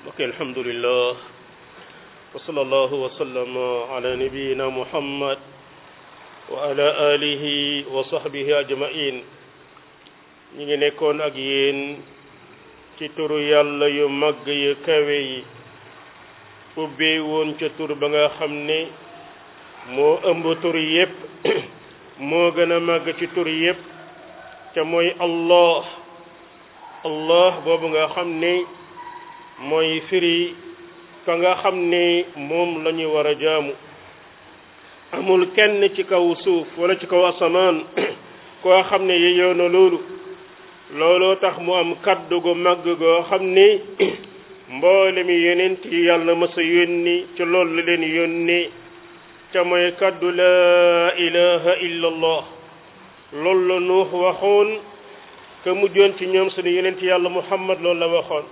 ok alhamdulillah wa sallallahu wa sallama ala nabiyina muhammad wa ala alihi wa sahbihi ajmain ñi ngi nekkoon ak yéen ci turu yàlla yu màgg yu kawe yi ubbee woon ca tur ba nga xam ne moo ëmb tur yépp moo gën a màgg ci tur yépp te mooy allah allah boobu nga xam ne mooy firi ka nga xam ne moom la ñu war a jaamu amul kenn ci kaw suuf wala ci kaw asamaan koo xam ne yeyoo na loolu looloo tax mu am kaddu gu màgg goo xam ne mboole mi yonent yi yàlla mës a yónni ci loolu la leen yónni ca mooy kaddu laa ilaha illa allah loolu la nuux waxoon ka mujjoon ci ñoom sunu yonent yàlla muhammad loolu la waxoon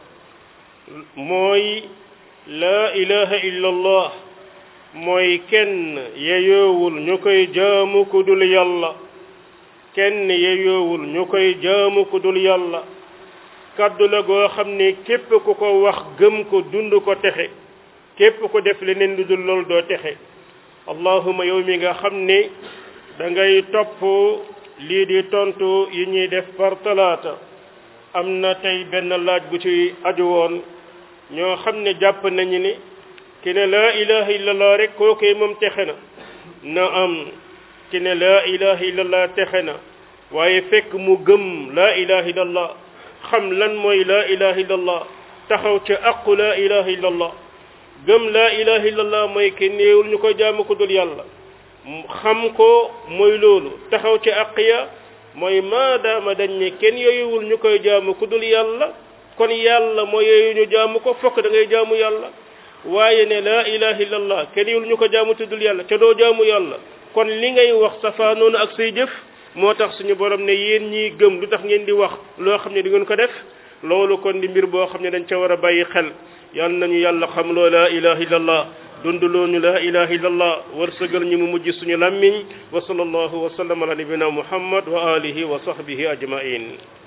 mooy laa ilaha illa allah mooy kenn yeyoowul ñu koy jaamu ku dul yàlla kenn yeyoowul ñu koy jaamu ku dul yàlla kaddu la goo xam ne képp ku ko wax gëm ko dund ko texe képp ko def leneen lu dul loolu doo texe allahuma yow mi nga xam ne da ngay topp lii di tontu yi ñuy def par talaata am na tey benn laaj bu ci aju woon ñoo xam ne jàpp nañu ne ki ne laa ilaha illallah rek kookee moom texe na na am ki ne laa ilaha illallah texe na waaye fekk mu gëm laa ilaha illallah xam lan mooy laa ilaha illallah taxaw ca aqu laa ilaha illallah gëm laa ilaha illallah mooy ke néewul ñu koy jaamu ko dul yàlla xam ko mooy loolu taxaw ca aq ya mooy maadaama dañ ne kenn yooyuwul ñu koy jaamu ku dul yàlla kon yàlla mooy yooyu ñu jaamu ko fokk da ngay jaamu yàlla waaye ne laa ilaha illallah kenn yowul ñu ko jaamu tuddul yàlla ca doo jaamu yàlla kon li ngay wax safaanoonu ak say jëf moo tax suñu borom ne yéen ñiy gëm lu tax ngeen di wax loo xam ne di ngeen ko def loolu kon di mbir boo xam ne dañ ca war a bàyyi xel yal nañu yàlla xam loo laa ilaha illallah dundaloo ñu laa ilaha illallah wërsëgal ñu mu mujj suñu làmmiñ wa sallallahu wa sallam ala nabina muhammad wa alihi wa sahbihi ajmain